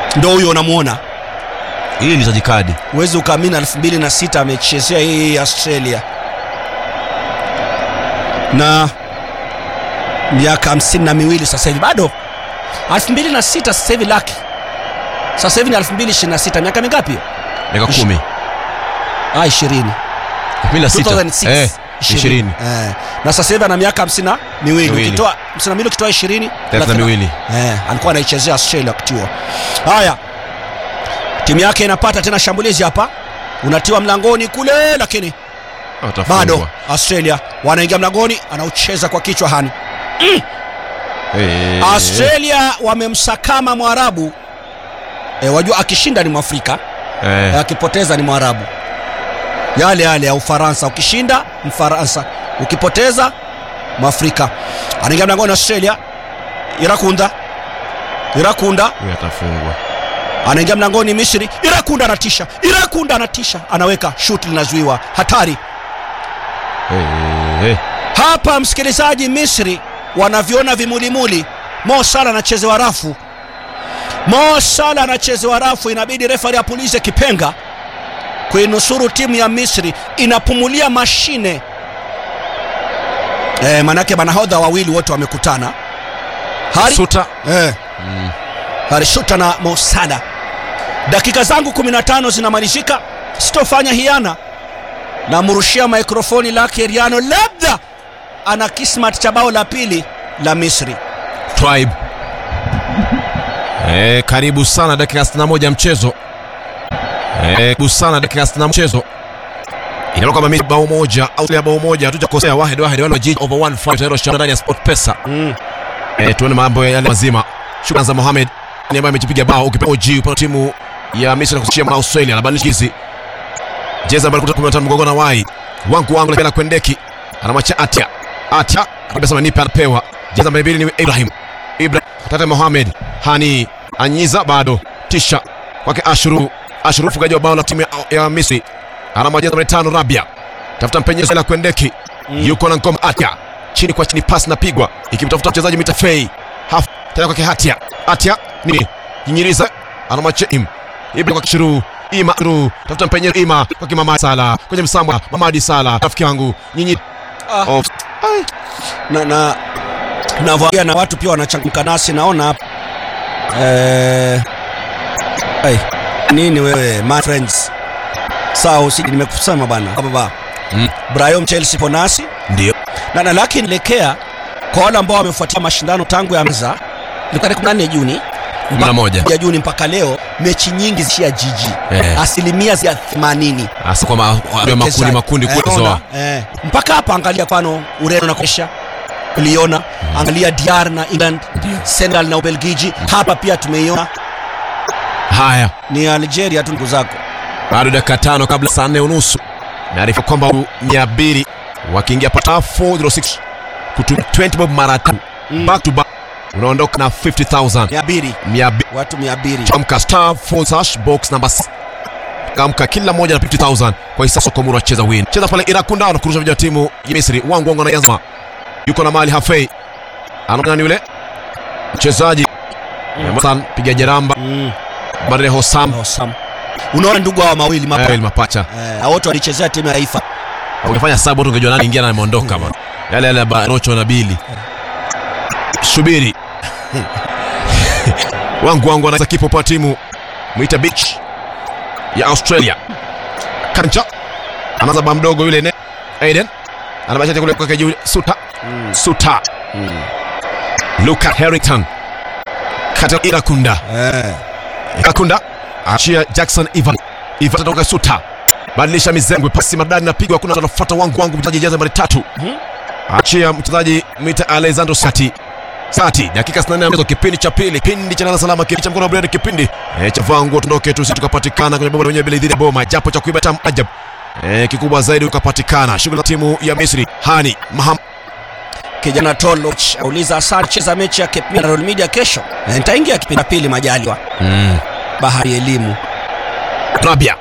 ndo huyo unamwona hii ni zaji kadi huwezi ukaamini 2006 amechezea hii Australia na miaka hamsini na miwili sasa hivi bado 2006 sasa hivi laki sasa hivi ni 2026 miaka mingapi hiyo miaka Ishi- kumi ah 20 kumi na sita 2006 Eh, ishirini Eh, na sasa hivi ana miaka hamsini na miwili Miwili. ukitoa hamsini na mbili ukitoa ishirini thelathini na miwili eh, alikuwa anaichezea Australia wakati huo. Haya, timu yake inapata tena shambulizi hapa, unatiwa mlangoni kule, lakini Atafungwa. bado Australia wanaingia mlangoni, anaucheza kwa kichwa hani. Eh, Australia wamemsakama Mwarabu e, wajua akishinda ni Mwafrika eh, e, akipoteza ni Mwarabu. Yale yale ya Ufaransa, ukishinda Mfaransa, ukipoteza Mwafrika. Anaingia mlangoni Australia, Irakunda, Irakunda huyu atafungwa anaingia mlangoni Misri, Irakunda anatisha, Irakunda anatisha, anaweka shuti linazuiwa, hatari Eh, eh, hapa. Msikilizaji, Misri wanaviona vimulimuli. Mo Salah anachezewa rafu, Mo Salah anachezewa rafu, inabidi refari apulize kipenga kuinusuru timu ya Misri, inapumulia mashine e, manake manahodha wawili wote wamekutana Hari, Suta eh, Mm. Harishuta na Mo Salah. Dakika zangu 15 zinamalizika, sitofanya hiana. Namrushia mikrofoni lake Riano, labda ana kismat cha bao la pili la Misri. Tribe. Eh, karibu sana dakika 61 ya mchezo. Eh, karibu sana dakika 60 ya mchezo. Inaona kama mimi bao moja au ya bao moja hatujakosea wahid wahid wale wajiji over 1 tayari shamba ndani ya Sport Pesa. Mm. Eh, tuone mambo yale mazima. Shukrani za Mohamed ni ambaye amejipiga bao ukipewa OG upande timu ya Misri na kushia na Australia na badilisha hizi. Jeza ambaye kutoka 15 mgongo na wai. Wangu wangu na kwendeki. Anamwacha Atia. Atia akasema nipe anapewa. Jeza ambaye mbili ni Ibrahim. Ibrahim Tata Mohamed Hani Anyiza bado tisha kwake Ashuru Ashuru mfungaji wa bao la timu ya, ya Misri anamwajeza nambari tano Rabia tafuta mpenyezo la kwendeki Mm. yuko na ngoma Atia chini kwa chini pasi napigwa ikimtafuta mchezaji mitafei haf tena kwake Hatia Atia nini nyinyiriza anamwacha im Ibrahim kwa Ashuru Ima Ashuru tafuta mpenyezo Ima kwake Mama Sala kwenye msamba Mamadi Sala rafiki yangu nyinyi Ah, off na na navyoongea na watu pia wanachangamka nasi, naona hapa eh, ai, nini wewe my friends, sawa, usiji nimekusema bana baba Mm. Brahim Chelsea ponasi ndio na, na lakini elekea kwa wale ambao wamefuatia mashindano tangu ya mza ilikuwa tarehe 14 Juni kumi na moja ya Juni mpaka leo, mechi nyingi zishia jiji Eh. asilimia ya 80 hasa kwa ma- wa- makundi makundi Eh, kuzoa ona, eh. mpaka hapa angalia kwano Ureno na Croatia uliona, angalia DR na England, Senegal na Ubelgiji, hapa pia tumeiona haya ni Algeria tu ndugu zako. bado dakika tano kabla saa nne unusu naarifa kwamba watu mia mbili wakiingia pata 406 kutumia 20 bob mara tatu Mm. back to back unaondoka na 50000 Mia mbili mia mbili watu mia mbili chamka star 4 hash box number 6 kamka kila moja na 50000 kwa hisa sokomuru acheza win cheza pale irakunda anakurusha vijana wa timu ya misri wangu wangu anaanza yuko na mali hafei anaona ni yule mchezaji Hassan piga jeramba mm. Badre Hossam Awesome. Unaona ndugu hawa mawili mapa eh, mapacha eh, wote walichezea timu ya taifa ungefanya sabu tu ungejua nani ingia na ameondoka bana yale yale ya Barocho na Bili subiri wangu wangu anaweza kipo kwa timu mwita beach ya Australia kancha anaanza ba mdogo yule ne Aiden anabashia kule kwa juu suta mm. suta Mm. Luka Harrington kata Irakunda Eh. Irakunda achia Jackson Ivan Ivan toka suta badilisha mizengwe pasi maridadi napigwa kuna mtu anafuata wangu wangu mchezaji jeza nambari tatu Mhm. achia mchezaji mwita Alessandro Sati Sati dakika 64 ya mchezo kipindi cha pili kipindi cha nala salama kipindi cha mkono wa Brenda kipindi eh, cha vangu tuondoke tu sisi tukapatikana kwenye bomba wenyewe bila idhini ya boma japo cha kuiba tam ajab eh, kikubwa zaidi ukapatikana shughuli za timu ya Misri Hani Maham Kijana Toloch auliza Asar cheza mechi ya Cape Media na Royal Media kesho. Eh, Nitaingia kipindi cha pili majaliwa. mm. Bahari elimu. Rabia